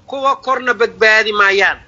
kuwa korna badbaadi maayaan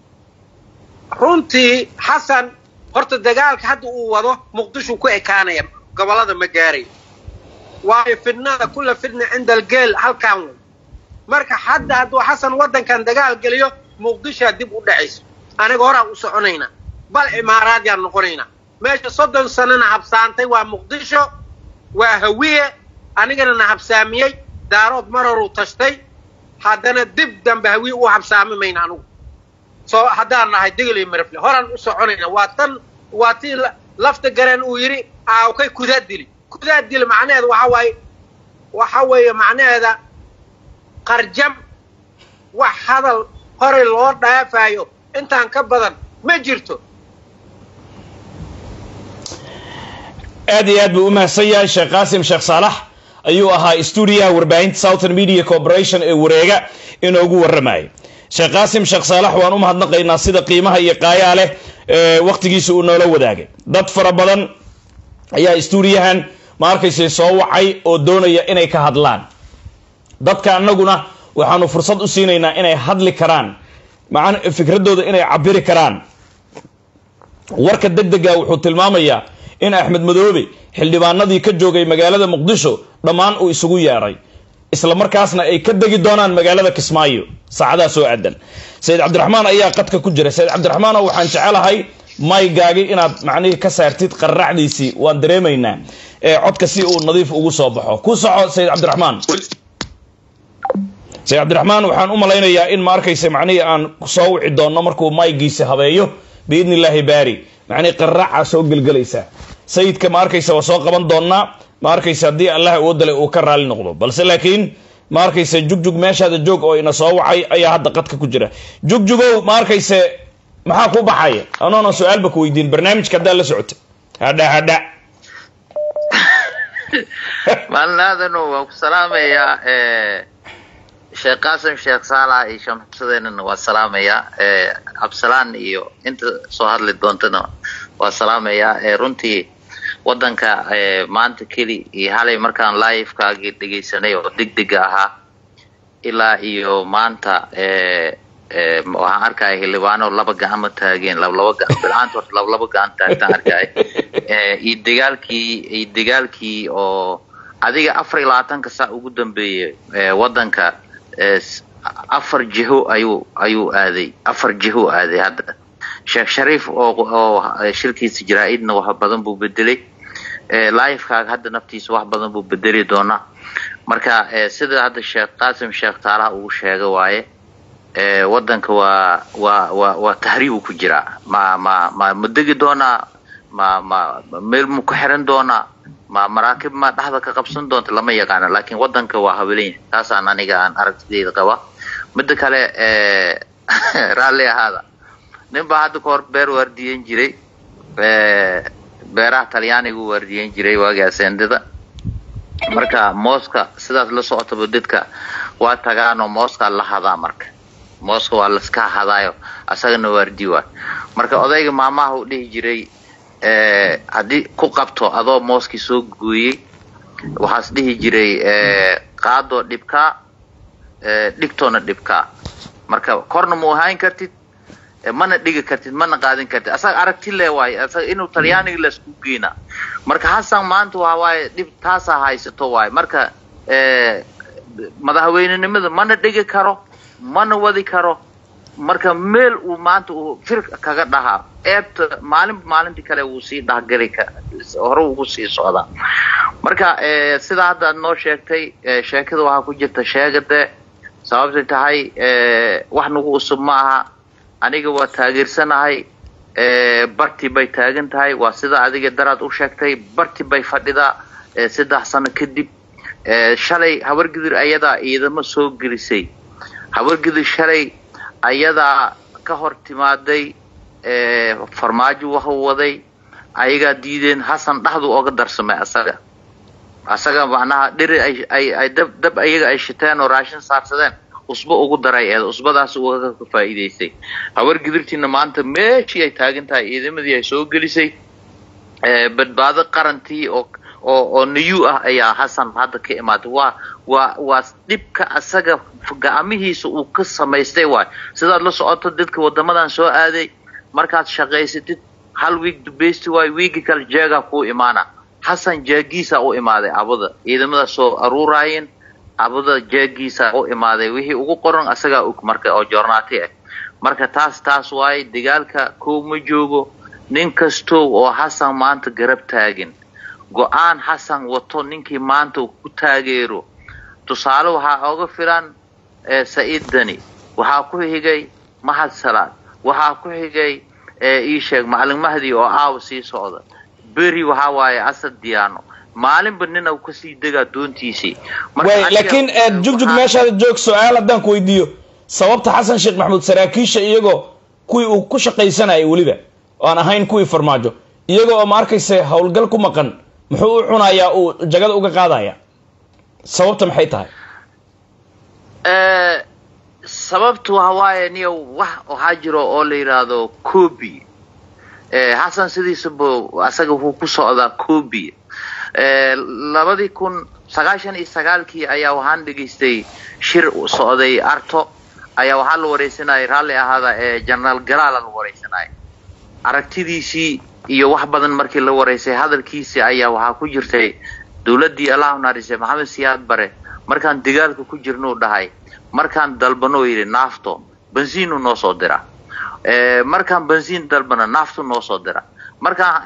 runtii xasan horta dagaalka hadda uu wado muqdisho ku ekaanaya gobollada ma gaarayo waayo fidnada kulla fidna cinda algeel halkaan wey marka hadda hadduu xasan waddankan dagaal geliyo muqdishoa dib u dhacayso aniga horaan u soconaynaa bal cimaaraadyaan noqonaynaa meesha soddon sanana habsaantay waa muqdisho waa hawiye anigana na habsaamiyey daarood maroruu tashtay haddana dib dambe hawiye u habsaami mayna anugu soo haddaan nahay digil iyo mirafle horaan u soconayna waa tan waa tii lafta gareen uu yidhi aawkay kudaa dili kudaa dili macnaheeda waxa waaye waxa weeye macnaheeda qarjam wax hadal horay loo dhaafayo intaan ka badan ma jirto aad iyo aad buu u mahadsan yahay sheekh qaasim sheekh saalax ayuu ahaa stuudiyaha warbaahinta southern media corporation ee wareega inoogu warramayay sheekh qaasim sheekh saalax waan u mahadnaqaynaa sida qiimaha iyo qaayaa leh ee wakhtigiisa uu noola wadaagay dad fara badan ayaa stuudiyahan ma arkaysa soo wacay oo doonaya inay ka hadlaan dadka annaguna waxaanu fursad u siinaynaa inay hadli karaan maan fikradooda inay cabiri karaan warka deg dega wuxuu tilmaamayaa in axmed madoobe xildhibaanadii ka joogay magaalada muqdisho dhammaan uu isugu yeedhay isla markaasna ay ka degi doonaan magaalada kismaayo saacadaha soo aadan sayid cabdiraxmaan ayaa qadka ku jira sayid cabdiraxmaano waxaan jecelahay maygaagi inaad macnihii ka saartid qarracdiisii waan dareemaynaa ee codka si uu nadiif ugu soo baxo ku soco sayid cabdiraxmaan sayid cabdiraxmaan waxaan u malaynayaa in ma arkaysa macnihii aan soo wici doonno markuu maygiisa habeeyo biidni illaahi baari macnihii qarracaa soo gelgelaysa sayidka ma arkaysa waa soo qaban doonnaa ma arkaysa haddii allah awoodale uu ka raali noqdo balse laakiin ma arkaysa jugjug meeshaada joog oo ina soo wacay ayaa hadda qadka ku jira jugjugow ma arkayse maxaa ku baxaya anoona su-aalba ku weydiin barnaamijka haddaa la socota hadha hadha maalin aadano waan ku salaamayaa sheekh qaasim sheekh saalax iyo shamsadeenana waa salaamayaa cabsalaan iyo inta soo hadli doontana waa salaamayaa runtii wadanka maanta keli iyo halay markaan livekaagii dhegaysanay oo degdega ahaa ilaa iyo maanta waxaan arkaya xildhibaano laba gacmo taageen lablaba gacan bilcaanta horta lablaba gacan taagtaan arkaya iyo dagaalkii iyo dagaalkii oo adiga afar iyo labaatanka saa ugu dambeeyay wadanka afar jiho ayuu ayuu aaday afar jiho aaday hadda sheekh shariif oo oo shirkiisa jaraa-idna wax badan buu bedelay livekaaga hadda naftiisa wax badan buu bedeli doonaa marka sida hadda sheekh qaasim sheekh taalaha uu sheega waaye wadanka waa waa waa waa tahriibu ku jiraa ma ma ma ma degi doonaa ma ma meel mu ku xiran doonaa ma maraakib ma dhexda ka qabsan doonta lama yaqaana laakiin wadanka waa habeelanya taasaan aniga aan aragtideyda qaba midda kale raalli ahaada nin baa hadda ka hor beer waardiyen jiray beeraha talyaanigu waardiyen jiray waagii asendada marka mooska sidaas la socotaba dadka waa tagaanoo mooskaa la hadaa marka mooska waa laska hadaayo asagana waardi waay marka odayga maamaha uu dhihi jiray haddii ku qabto adoo mooskii soo gooyey waxaas dhihi jiray qaadoo dhibkaa dhigtoona dhibkaa marka korna mu ahaan kartid mana dhigi kartid mana qaadin kartid asaga aragti le waayo asaga inuu talyaaniga laisku geynaa marka hasan maanta waxa waaye dhib taasaa haysato waayo marka madaxweynenimada mana dhigi karo mana wadi karo marka meel uu maanta uu fir kaga dhahaa eebta maalin maalintii kale wuu sii dhahgali hore ugu sii socdaa marka sidaa hadda ad noo sheegtay sheekada waxaa ku jirta sheegade sababtay tahay wax nagu usub ma aha aniga waa taageersanahay barti bay taagan tahay waa sida adiga daraad u sheegtay barti bay fadhidaa saddex sano kadib shalay habargidir ayadaa ciidamo soo gelisay habargidir shalay ayadaa ka hor timaaday farmaajo waxa waday ayagaa diideen hasan dhaxdu oga darsamay asaga asaga macnaha dheri ay ay dab dab ayaga ay shiteen oo raashin saarsadeen usba ugu daray eed usbadaas uga ka faa'iidaystay habar gidirtiina maanta meeshii ay taagan tahay ciidamadii ay soo gelisay badbaado qarantii oo oo oo new ah ayaa hasan hadda ka imaatay waa waa waa dhibka asaga gacmihiisa uu ka samaystay waay sidaad la socoto dadka wadamadan soo aaday markaad shaqaysatid hal wiig dubaysti waay wiigi kale jeegaa kuu imaana xasan jeegiisa u imaaday abada ciidamada soo aruuraayeen abada jeegiisa u imaaday wixii ugu qoran asagaa og marka oo joornaati ah marka taas taas waaye dagaalka kow ma joogo nin kastow oo xasan maanta garab taagin go-aan xasan wato ninkii maanta uu ku taageero tusaale waxaa oga filan saciid dani waxaa ku xigay mahad salaad waxaa ku xigay ii sheeg macalin mahdi oo aawa sii socda beri waxaa waaye asad diyaano maalinba nin uu kasii degaa doontiisii way laakiin jugjug meeshaada joog su-aal haddaan ku weydiiyo sababta xasan sheekh maxamuud saraakiisha iyagoo kuwii uu ku shaqaysanayay weliba oo aan ahayn kuwii farmaajo iyagoo oo ma arkayse howlgal ku maqan muxuu u cunayaa uu jagada uga qaadaya sababta maxay tahay sababtu waxa waaye niyo wax waxaa jiro oo la yidhaahdo cobi xasan sidiisaba asaga wuxuu ku socdaa cobi labadii kun sagaashan iyo sagaalkii ayaa waxaan dhegaystay shir socday arto ayaa waxaa la wareysanayay raalli ahaada ee genaraal galaala la wareysanayay aragtidiisii iyo wax badan markii la wareysay hadalkiisii ayaa waxaa ku jirtay dowladdii allahu narise maxamed siyaad bare markaan dagaalka ku jirnuu dhahay markaan dalbano yidhi naafto bensiinu noo soo dira markaan bensiin dalbano naaftu noo soo dira markaan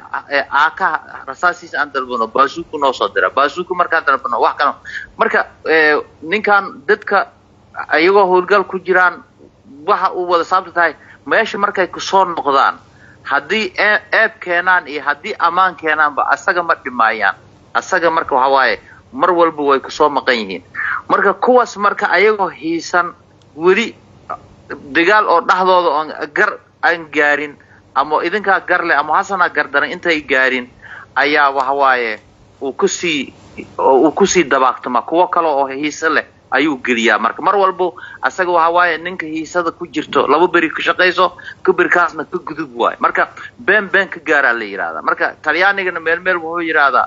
aaka rasaasiis aan dalbano baasuku noo soo dira baasuku markaan dalbano wax kale marka ninkan dadka iyagoo howlgal ku jiraan waxa uu wada saabta tahay meesha markay kusoo noqdaan haddii eeb keenaan iyo haddii ammaan keenaanba asaga ma dhimaayaan asaga marka waxa waaye mar walba way kusoo maqan yihiin marka kuwaas marka ayagoo hiisan weli dagaal oo dhexdooda oon gar aan gaarin ama idinkaa gar leh ama hasanaa gardaran intay gaarin ayaa waxa waaye uu kusii uu kusii dabaaqtama kuwo kale oo hiise leh ayuu geliyaa marka mar walba asaga waxa waaye ninka hiisada ku jirto laba beri ka shaqayso ka berikaasna ka gudub waayo marka been been ka gaaraa la yidhahdaa marka talyaanigana meel meel wuxuu yidhaahdaa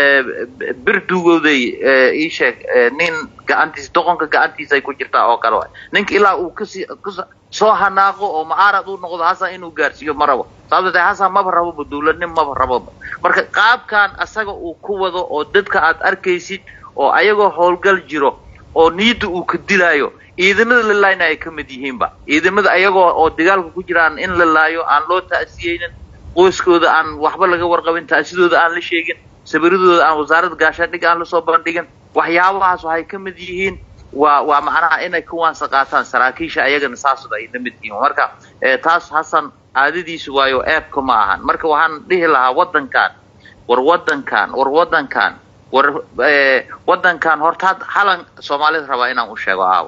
bir duugowday ii sheeg nin gacantiisa doqonka gacantiisa ay ku jirtaa oo kale waay ninka ilaa uu kasii soo hanaaqo oo mucaarad u noqdo hasan inuu gaarsiiyo ma rabo sababta tahay hasan maba raboba dowladnim maba raboba marka qaabkan asaga uu ku wado oo dadka aad arkaysid oo ayagoo howlgal jiro oo niyadda uu ka dilaayo ciidamada la laayna ay ka mid yihiinba ciidamada ayagoo oo dagaalka ku jiraan in la laayo aan loo ta'siyeynin qoyskooda aan waxba laga warqabin ta'sidooda aan la sheegin sabiradooda aan wasaaradda gaashaandhig aan lasoo bandhigin waxyaabahaas waxay ka mid yihiin waa waa macnaha inay ka waansa qaataan saraakiisha ayagana saasooda ay la mid yihiin marka taas hasan caadadiisu waayo eebka ma ahan marka waxaan dhihi lahaa waddankan war waddankan war waddankan war waddankan horta halan soomaalida rabaa inaan u sheego aawo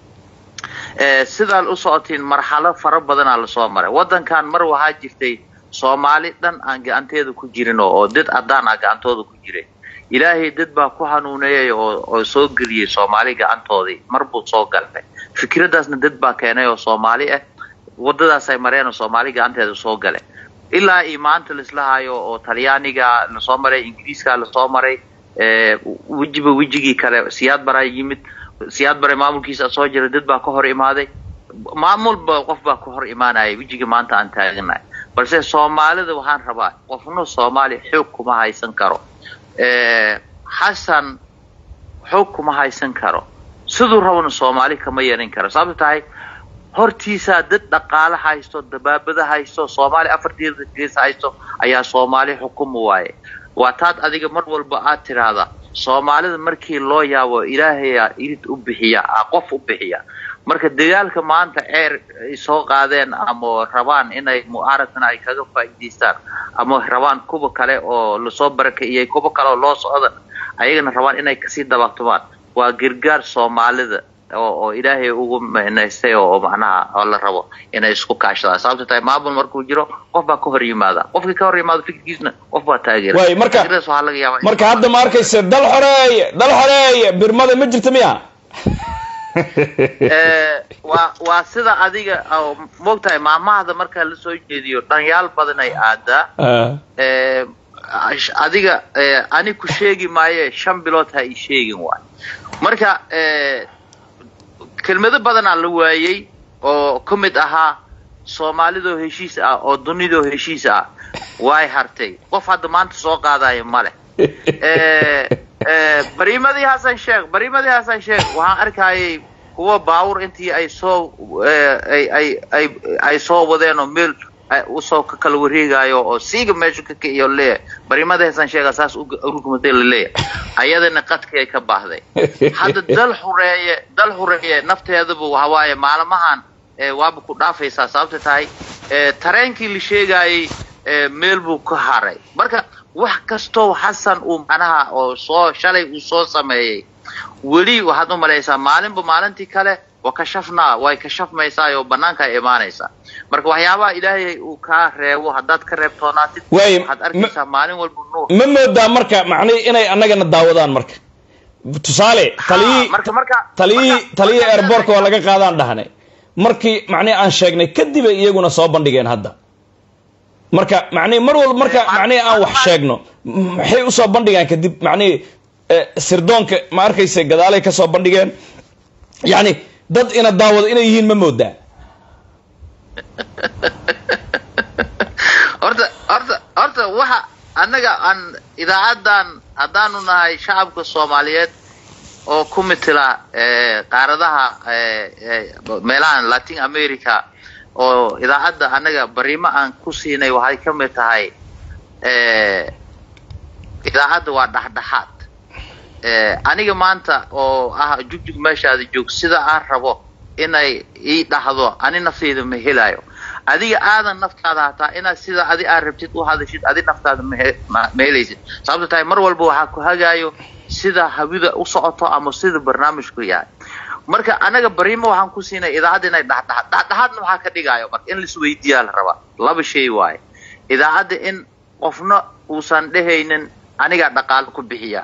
sidaad u socotiin marxalo fara badanaa lasoo maray waddankan mar waxaa jirtay soomaali dhan aan gacanteeda ku jirin oo dad adaan ah gacantooda ku jiray ilaahay dad baa ku hanuuneeyay oo oo soo geliyey soomaali gacantoodii mar buu soo galay fikraddaasna dad baa keenay oo soomaali ah waddadaas ay mareen oo soomaali gacanteeda soo galay ilaa iyo maanta laisla hayo oo talyaaniga lasoo maray ingiriiska lasoo maray wejiba wejigii kale siyaad baraa yimid siyaad bare maamulkiisa soo jiray dad baa ka hor imaaday maamulba qof baa ka hor imaanaya wejiga maanta aan taaganahay balse soomaalida waxaan rabaa qofna soomaali xoog kuma haysan karo xasan xoog kuma haysan karo siduu rabana soomaali kama yeelan karo sababto tahay hortiisaa dad dhaqaale haysto dabaabada haysto soomaali afarteeda gees haysto ayaa soomaali xukuma waaye waa taad adiga mar walba aad tiraahda soomaalida markii loo yaabo ilaahayaa irid u bixiya qof u bixiya marka dagaalka maanta ceer ay soo qaadeen ama rabaan inay mucaaradkana ay kaga faa'iidaystaan ama rabaan kuwa kale oo lasoo barakeeyay kuwa kale oo loo socda ayagana rabaan inay kasii dabaqtumaan waa gargaar soomaalida oo oo ilaahay ugu micnaystay oo macnaha oo la rabo inay isku kaashadaan sababta tahay maamul markuu jiro qof baa ka hor yimaada qofkii ka hor yimaado fikirkiisna qof baa taageera waay marka Fikradaas waxaa laga yaabaa in- marka hadda ma arkaysa dal xoreeye dal xoreeye birmada ma jirta miya Eh, waa waa sida adiga oo moogtahay maamahda markaa lasoo jeediyo dhanyaal badan ay aadaa Ah, Eh, ash- adiga eh, ani ku sheegi maaye shan bilood ha ii sheegin waay marka eh, kelmado badanaa la waayey oo ka mid ahaa soomaalidoo heshiis ah oo dunidoo heshiis ah way hartay qof hadda maanta soo qaadayo male Eh, eh, bariimadii hasan sheekh bariimadii hasan sheekh waxaan arkayay kuwa baawur intii ay soo eh, ay ay ay ay soo wadeen oo meel ay usoo ka kala wareegayo oo siiga meesha ka ka iyo leeyahay bariimadii hasan sheekha saas u- urugmatay la leeyahay ayadana qadkii ay ka baahday hadda dal xureeye dal xureeye nafteeduba waxa waaye maalmahan eh, waaba ku dhaafaysaa sababta tahay eh, tareenkii la sheegayay eh, meel buu ka haray marka wax kastoo xasan uu macnaha oo soo shalay uu soo sameeyey weli waxaad u malaysaa maalinba maalintii kale wa kashafnaa way kashafmaysaa oo banaanka ay imaanaysaa marka waxyaabaha ilaahay uu kaa reebo haddaad ka reebtoonaatid Waayo, waxaad arkaysaa maalin walba nuur ma moodaa marka macnihi inay annagana daawadaan marka tusaale taliyii marka marka taliyii marka- taliyii marka- airbortka waa laga qaadaan dhahnay markii macnihi aan sheegnay kadib ay iyaguna soo bandhigeen hadda marka macnihi mar walba marka Eh, macnihi aan wax ma- sheegno maxay usoo bandhigaan kadib macnihi eh, sirdoonka ma arkaysa gadaalay ka soo bandhigeen yacni dad ina daawado inay yihiin ma moodaa horta horta horta waxa annaga aan idaacadan haddaanu nahay shacabka soomaaliyeed oo ku mitila eh, qaaradaha eh, eh, meelahan latin america oo idaacadda annaga bariimo aan ku siinay waxay ka mid tahay eh, idaacadda waa dhexdhexaad Eh, aniga maanta oo ah jugjug meeshaada joog sida aan rabo inay ii dhahdo ani naftayda ma helayo adiga aadan naftaada hataa inaad sida adi aad rabtid u hadashid adi naftaada ma he- ma ma helaysid sababto tahay mar walba waxaa ku hagaayo sida hawida u socoto ama sida barnaamijku yahay marka anaga bariimo waxaan ku siinay idaacadda inay dhexdhexaad dhexdhexaadna waxaa ka dhigayo marka in laisweydiiyaa la rabaa laba shay waaye idaacadda in qofna uusan dhehaynin anigaa dhaqaalo ku bixiya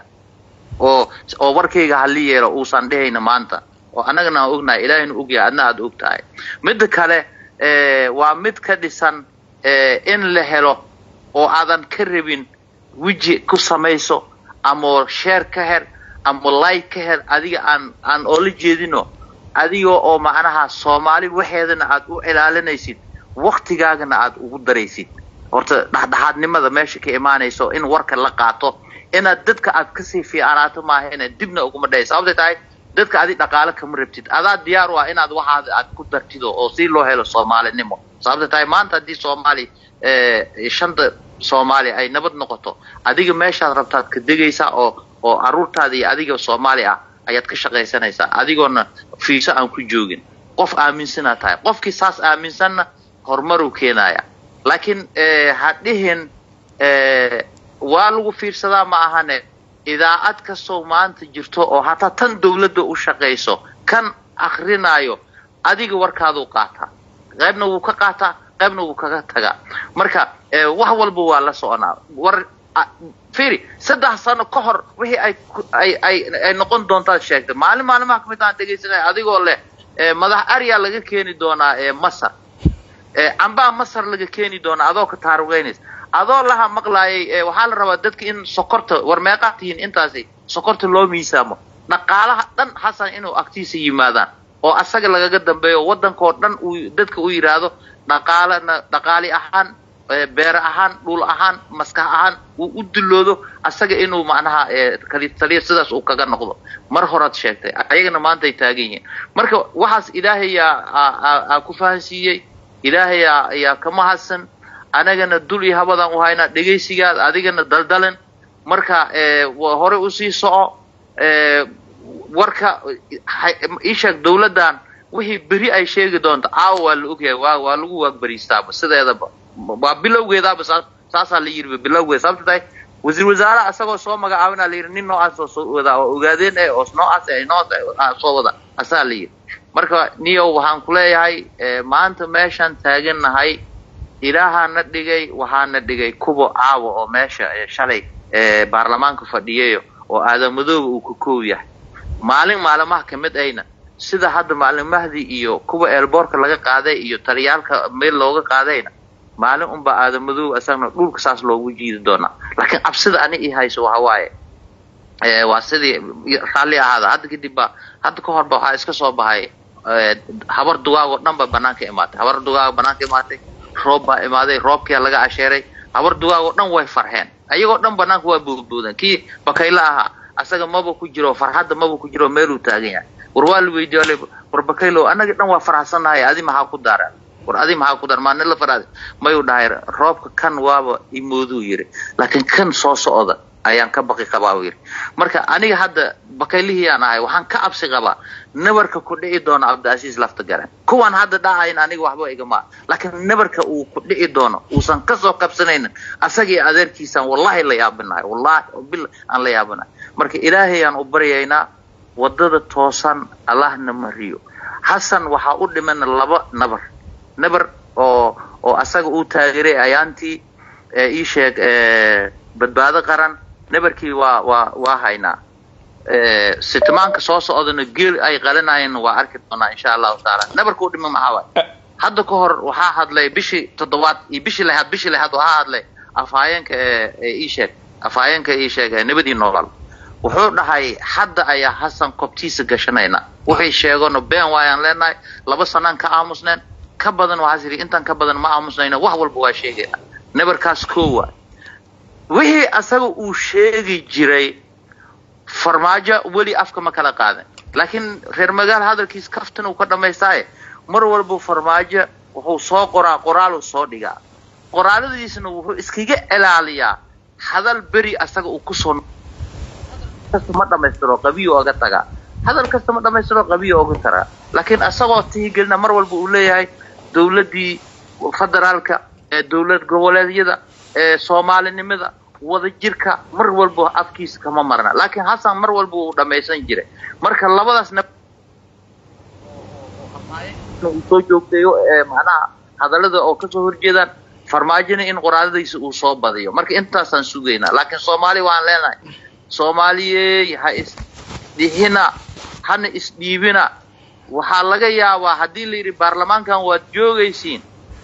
oo oo warkayga halli yeelo uusan dhehayna maanta oo annagana aan ognahay ilaahayna ogyahay adna aada og tahay midda kale eh, waa mid ka dhisan eh, in la helo oo aadan ka rabin weji ku samayso ama sheer ka her ama like ka her adiga aan aan oola jeedino adiga oo macnaha soomaali waxeedana aad u ilaalinaysid waktigaagana aad ugu daraysid horta dhexdhexaadnimada meesha ka imaanayso in warka la qaato inaad dadka aad kasii fiicanaato maahayna dibna uguma dhahay sababtay tahay dadka adi dhaqaale kama rabtid adaa diyaar u ah inaad waxaad aad ku dartido oo si loo helo soomaalinimo sababtay tahay maanta haddii soomaali eh, shanta soomaali ay nabad noqoto adiga meeshaad rabtaad ka degaysaa oo oo aruurtaada iyo adiga soomaali ah ayaad ka shaqaysanaysaa adigoona fiiso aan ku joogin qof aaminsanaad tahay qofkii saas aaminsanna horumaruu keenaya laakiin eh, ha dhihin eh, waa lagu fiirsadaa ma ahane idaacad kastoo maanta jirto oo hataa tan dawladda u shaqayso kan akrinaayo adiga warkaaduu qaataa qaybna wuu ka qaataa qaybna wuu kaga tagaa marka eh, wax walba waa la soconaa war a- fiiri saddex sano ka hor wixii ay ku- ay ay ay noqon doontaad sheegtay maalin maalimaha kamid aan dhegaysanaya adigoo leh eh, madax arya laga keeni doonaa eh, masar Eh, cambaa masar laga keeni doona adoo ka taarugaynays adoo laha maqlaayay eh, waxaa la rabaa dadka in sokorta war meeqaa tihiin intaasi sokorta loo miisaamo dhaqaalaha dhan xasan inuu agtiisa yimaadaan oo asaga lagaga dambeeyo waddankoo dhan uu dadka u yidhaahdo dhaqaalana dhaqaali ahaan eh, beere ahaan dhul ahaan maskax ahaan uu u duloodo asaga inuu macnaha eh, kali taliya sidaas uu kaga noqdo mar horaad sheegtay ayagana maanta ay taagan yihiin marka waxaas ilaahay yaa aa- aa- aa ku fahansiiyey ilaahay yaa yaa ka mahadsan anagana dul iyo habadaan u haynaa dhegaysigaad adigana daldalan marka eh, wa- hore usii soco eh, warka hay- ii sheeg dawladdan wixii beri ay sheegi doonto caawa waa la ogyahay waa waa lagu waagberiistaaba sideedaba waa bilowgeedaaba saa saasaa la yidhi bilowgeeda sababta tahay wasiir wasaaraha isagoo soo magacaabina la yidhi nin noocaas oo soo wadaa oo ogaadeen eh oo noocaas eh noocaas ah soo wada asaa la yidhi marka niyow waxaan ku leeyahay eh, maanta meeshaan taagannahay ilaahaa na dhigay waxaa na dhigay kubo caawa oo meesha eh, shalay eh, baarlamaanka fadhiyayo oo aadamadooba uu ka koow yahay maalin maalmaha ka mid ayna sida hadda maalin mahdi iyo kuwa eelboorka laga qaaday iyo taliyaalka meel looga qaadayna maalin unbaa aadamadow isagna dhulka saas loogu jiidi doonaa laakiin cabsida ani i hayso waxa waaye waa sidii raalli ahaada hadda kadib ba hadda ka horba waxaa iska soo baxay habar dugaagoo dhan ba banaanka imaatay habar dugaago banaanka imaatay roob baa imaaday roobkia laga asheeray habar dugaagoo dhan way farxeen ayagoo dhan banaanka waa boodboodan kii bakayla ahaa asaga maba ku jiro farxadda maba ku jiro meeluu taagan yahay war waa la weydiiyo war bakaylo annaga dhan waa faraxsannahay adi maxaa ku daara war adi maxaa ku dar maa nin la faraada mayuu dhahay roobka kan waaba imooduu yiri laakiin kan soo socda ayaan ka baqi qabaa yiri marka aniga hadda bakaylihiyaan ahay waxaan ka cabsi qabaa nabarka ku dhici doono cabdiasiis lafta garan kuwaan hadda dhahayn aniga waxba igama laakiin nabarka uu ku dhici doono uusan kasoo qabsanaynin asagii adeerkiisaan wallahi la yaabinahay wallahi bil aan la yaabinahay marka ilaahayaan u baryaynaa wadada toosan allahna mariyo xasan waxaa u dhimana laba nabar nabar oo oo asaga uu taageeray ayaantii ii sheeg badbaado qaran nabarkii waa waa waa haynaa sitimaanka soo socdana geel ay qalinayeen waa arki doonaa insha allahu taala nabarka u dhima maxaa waay hadda ka hor waxaa hadlay bishii toddobaad iyo bishii lahaad bishii lahaad waxaa hadlay afhayeenka ii sheeg afhayeenka ii sheeg nabadii noolal wuxuu dhahay hadda ayaa hasan kobtiisa gashanayna wixii sheegano been waayaan leenahay laba sanaan ka aamusneen ka badan waxaas yidhi intaan ka badan ma aamusnayna wax walba waa sheegayna nabarkaas koo waay wixii asaga uu sheegi jiray farmaajo weli afka ma kala qaadan laakiin reer magaal hadalkiis kaftan uu ka dhamaystaaye mar walba farmaajo wuxuu soo qoraa qoraaluu soo dhigaa qoraaladiisna wuxuu iskaga ilaaliyaa hadal beri asaga uu kusoo kasta ma dhamaystiro qabiyo oga tagaa hadal kasta ma dhamaystiro qabiyo oga tagaa laakiin asagoo tihigelina mar walba uu leeyahay dawladdii federaalka ee dawlad goboleedyada ee soomaalinimada wadajirka mar walba afkiisa kama marna laakiin hasan mar walba uu dhamaysan jiray marka labadaasna uu soo joogtayo ee macnaha hadallada oo kasoo horjeedaan farmaajona in qoraaladiisa uu soo badiyo marka intaasaan sugaynaa laakiin soomaali waan leenahay soomaaliyey ha isdhihina hana isdhiibina waxaa laga yaabaa haddii la yidhi baarlamaankan waad joogaysiin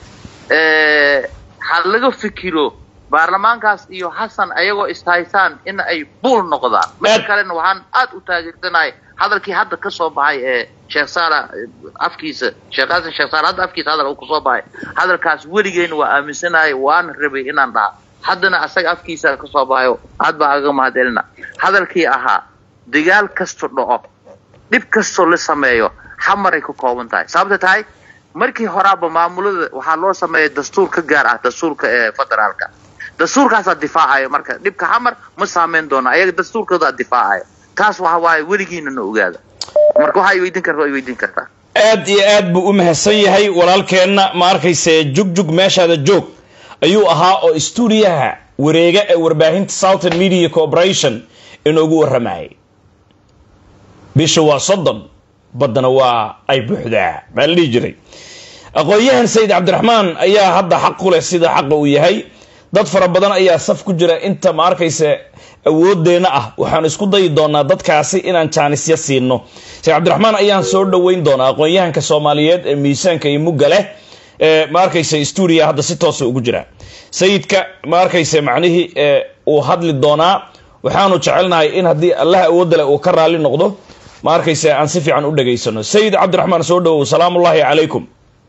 ha laga fikiro baarlamaankaas iyo xasan ayagoo ishaysaan in ay buul noqdaan midka kalena waxaan aad u taageersanahay hadalkii hadda ka soo baxay ee sheekh saala afkiisa sheekh xasan sheekh saala hadda afkiisa hadal uu kasoo baxay hadalkaas weligeena waa aaminsanahay waana rabay inaan dhaha haddana asaga afkiisa kasoo baxayo aad baan aga mahadcelina hadalkii ahaa dagaal kasto dhaco dhib kastoo la sameeyo xamaray ka kooban tahay sababta tahay markii horaaba maamulada waxaa loo sameeyay dastuur ka gaar ah dastuurka ee federaalka dastuurkaasaa difaacayo marka dhibka xamar ma saameyn doono ayaga dastuurkoodaa difaacayo taas waxa waaye weligiina na ogaada marka waxaa i weydiin karta waa i weydiin kartaa aad iyo aad buu u mahadsan yahay walaalkeenna ma arkayse jugjug meeshaada joog ayuu ahaa oo stuudiyaha wareega ee warbaahinta southern media corporation inoogu warramayay bisha waa soddon baddana waa ay buuxdaa baa la dhihi jiray aqoon-yahan sayid cabdiraxmaan ayaa hadda xaq ku leh sida xaqa uu yahay dad fara badan ayaa saf ku jira inta ma arkaysa awoodeenna ah waxaan isku dayi doonaa dadkaasi inaan jaanisya siino sayid cabdiraxmaan ayaan soo dhoweyn doonaa aqoon-yahanka soomaaliyeed ee miisaanka iyo mugga leh ee ma arkaysa stuudiya hadda si toosa ugu jira sayidka ma arkaysa macnihii uu hadli doonaa waxaanu jecelnahay in haddii allah awoodda leh uu ka raali noqdo ma arkaysa aan si fiican u dhegaysano sayid cabdiraxmaan soo dhowow salaamullaahi calaykum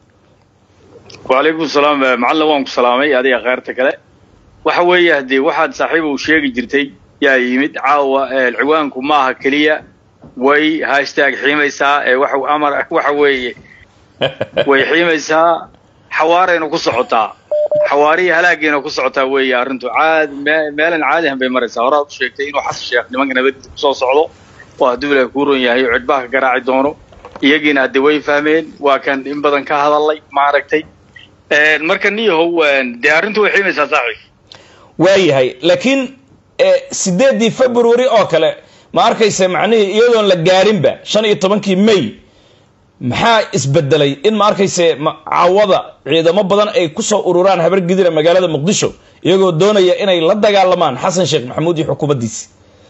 wacalaykum salaam macallin waan ku salaamay adiga kheyrta kale waxa weeye haddee waxaad saaxiib uu sheegi jirtay yaa yimid caawa ciwaanku maaha keliya way hashtaag xiimaysaa ee wax amar waxa weeye way xiimaysaa xawaarayna ku socotaa xawaariya halaageena ku socotaa weeye arrintu caadi meelan caadihan bay maraysaa horaad u sheegtay inuu xasan sheekh nimanka nabadiisa kusoo socdo oo hadduu ilaah kuu ron yahay oo cidhbaha ka garaaci doono iyagiina hadde way fahmeen waa kan in badan ka hadalay maaragtay marka niyahow dee arrintu way xiimaysaa saaxiib waayahay laakiin sideeddii february oo kale ma arkaysa macnihii iyadoon la gaarinba shan iyo tobankii may maxaa isbedelay in ma arkayse caawada ciidamo badan ay kusoo ururaan habar gidira magaalada muqdisho iyagoo doonaya inay la dagaalamaan xasan sheekh maxamuud iyo xukuumaddiisi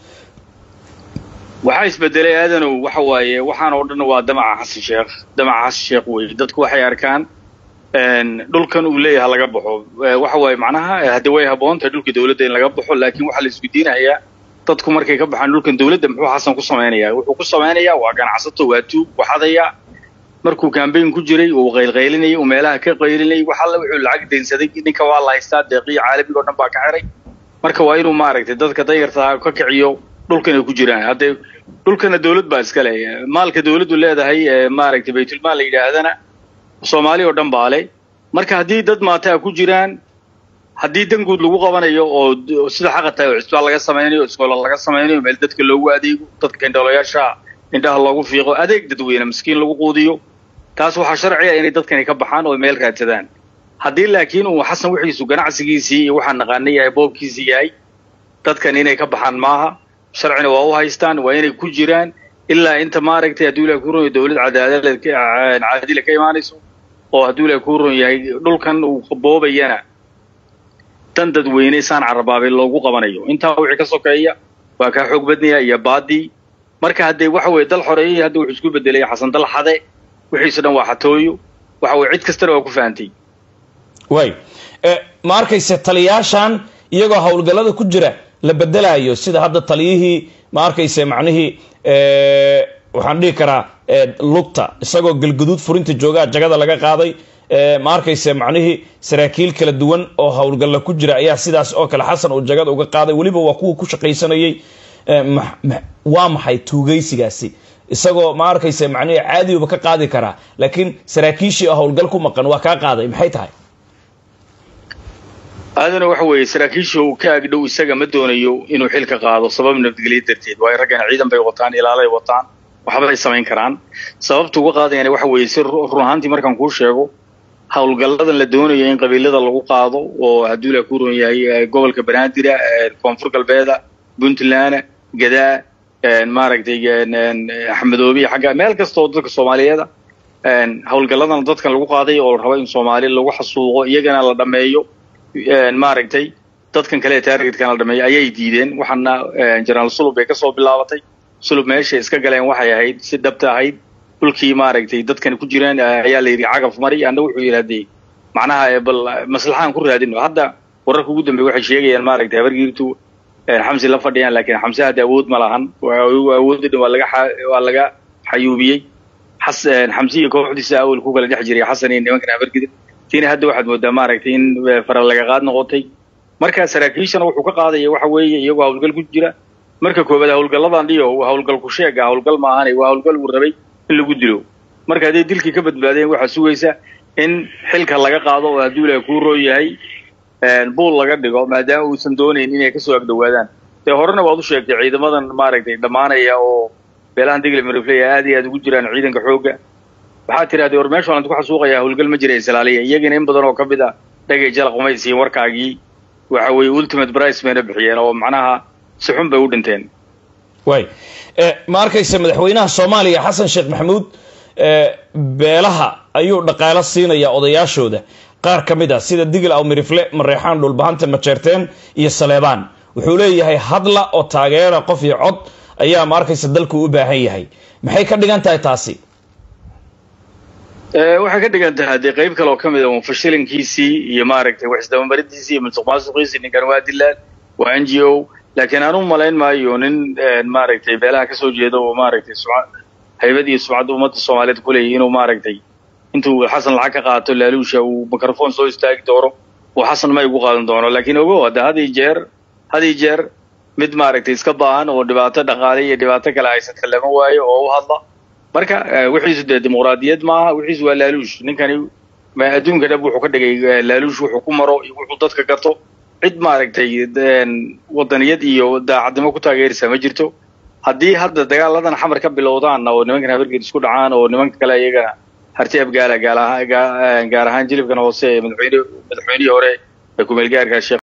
waxaa isbedelay aadanow waxa waaye waxaan oo dhan waa damaca xasan sheekh damaca xasan sheekh wey dadku waxay arkaan dhulkan uu leeyahay laga baxo waxa waaye macnaha haddii way habboon tahay dhulka dawladda in laga baxo laakiin waxaa la isweydiinayaa dadku markay ka baxaan dhulkan dawladda muxuu xasan ku samaynayaa wuxuu ku samaynayaa waa ganacsato waa tuug waxadaya markuu kambayn ku jiray uu qaylqaylinayay uu meelaha ka qaylinayay wax alla wuxuu lacag daynsaday ninka waa la haystaa deeqiya caalamiga o dhan baa ka xiray marka waa inuu maaragtay dadka dayartaa ka kiciyo dhulkan ay ku jiraan haddee dhulkana dawlad baa iska le maalka dawladdu leedahay maaragtay baytulmaal la yidhaahdana soomaali oo dhan baa le marka haddii dad maataa ku jiraan haddii danguud lagu qabanayo oo sida xaqa tahay oo cisbaal laga samaynayo iskoola laga samaynayo meel dadka loogu adeego dadka indhoolayaasha indhaha loogu fiiqo adeeg dadweyne miskiin lagu quudiyo taas waxaa sharciga inay dadkani ka baxaan oo meel raadsadaan haddii laakiin uu xasan wixiisu ganacsigiisii iyo waxaa naqaana yahay boobkiisii yahay dadkan inay ka baxaan maaha sharcina waa u haystaan waa inay ku jiraan ilaa inta maaragtay hadduu ilahi ku ron yahay dawlad cadaalad caadila ka imaanayso oo hadduu ilahi ku ron yahay dhulkan uu boobayana dan dadweyne saan carabaabay loogu qabanayo intaa wixii ka sokeeya waa kaa xoog badnaya iyo baadii marka haddee waxa weye dal xoreeyay hadda wuxuu isku bedelay xasan dal xade wixiisu dhan waa xatooyo waxa weye cid kastana waa ku fahantay way ma arkayse taliyaashan iyagoo howlgallada ku jira la bedelayo sida hadda taliyihii ma arkayse macnihii waxaan dhihi karaa lugta isagoo galguduud furinta joogaa jagada laga qaaday ma arkayse macnihii saraakiil kala duwan oo howlgalla ku jira ayaa sidaas oo kale xasan uu jagada uga qaaday weliba waa kuwa ku shaqaysanayay waa maxay tuugaysigaasi isagoo ma arkayse macnihii caadiyuba ka qaadi karaa laakiin saraakiishii oo howlgal ku maqan waa kaa qaaday maxay tahay aadana waxa weeye saraakiisha uu ka agdhow isaga ma doonayo inuu xilka qaado sabab nabadgelyo darteed waayo raggana ciidan bay wataan ilaalay wataan waxbay samayn karaan sababta uga qaadayana waxa weeye si run ahaantii markaan kuu sheego howlgalladan la doonayo in qabiilada lagu qaado oo hadduu la ku ron yahay gobolka banaadira koonfur galbeeda puntland gadaa maaragtay axmedoobiya xagga meel kasta oo dadka soomaaliyeeda howlgalladan dadkan lagu qaaday oo la rabo in soomaali lagu xasuuqo iyagana la dhameeyo maaragtay dadkan kale ee taargetkana la dhameeyo ayay diideen waxaana jenaraal sulub bay kasoo bilaabatay sulub meeshay iska galeen waxay ahayd si dhabta ahayd dhulkii maaragtay dadkan ku jiraan ayaa la yidhi cagaf mari anna wuxuu yidhahdee macnaha bal maslaxaan ku raadino hadda wararka ugu dambeey waxay sheegayaan maaragtay habargiirtu xamsi la fadhiyaan laakiin xamse hadda awood ma lahan awoodda dhan waa laga waa laga xayuubiyey xas xamsi iyo kooxdiisa awal ku kala dhex jiray xasan iyo nimankan habargidir tiina hadda waxaad moodaa maaragtay in fara laga qaad noqotay marka saraakiishana wuxuu ka qaadaya waxa weeye iyagoo hawlgal ku jira marka koobaad hawlgalladan dhiyo hawlgal ku sheega hawlgal maahane waa hawlgal uu rabay in lagu dilo marka hadday dilkii ka badbaadeen waxaa sugaysa in xilka laga qaado oo hadduu ilahay kuu roo yahay buul laga dhigo maadaama uusan doonayn inay kasoo agdhowaadaan dee horena waad u sheegtay ciidamadan maaragtay dhammaanaya oo beelahan digle marifleya aad iyo aad ugu jiraan ciidanka xoogga waxaad tidhahdee war meesha waan ku xasuuqayaa hawlgal ma jira islaaliya iyagana in badan oo ka mid a dhagay jalaq umay siin warkaagii waxa weeye ultimate price bayna bixiyeen oo macnaha si xun bay u dhinteen way ma arkaysa madaxweynaha soomaaliya xasan sheekh maxamuud beelaha ayuu dhaqaalo siinaya odayaashooda qaar ka mid a sida digil aw mirifle mareexaan dhulbahanta majeerteen iyo saleebaan wuxuu leeyahay hadla oo taageera qof iyo cod ayaa ma arkaysa dalku u baahan yahay maxay ka dhigan tahay taasi waxay ka dhigan tahay dee qayb kale oo ka mid a fashilinkiisii iyo maaragtay waxisdabamarintiisii iyo musuq maasuqiisii ninkan waa dilaan waa n g o laakiin aan u malayn maayo nin maaragtay beelaha kasoo jeeda oo maaragtay haybad iyo sumcadda ummadda soomaaliyeed ku leeyahy inuu maaragtay intuu xasan lacag ka qaato laaluusha uu microphone soo istaagi doono uu xasan may ugu qaadan doono laakiin ogo hadda had iyo jeer had iyo jeer mid maaragtay iska baahan oo dhibaato dhaqaale iyo dhibaato kale haysata lama waayo oo u hadla marka wixiisu dee dimuqraadiyad maaha wixiisu waa laaluush ninkani adduunka dhab wuxuu ka dhigay laaluush wuxuu ku maro iyo wuxuu dadka gato cid maaragtay wadaniyad iyo daacadnimo ku taageeraysa ma jirto haddii hadda dagaaladan xamar ka bilowdaan oo nimankan habargeed isku dhacaan oo nimanka kale iyagana harti abgaala gaar ahaan jilibkan hoose ee madaxweyne madaxweynihii hore ee kumeelgaarka sheekh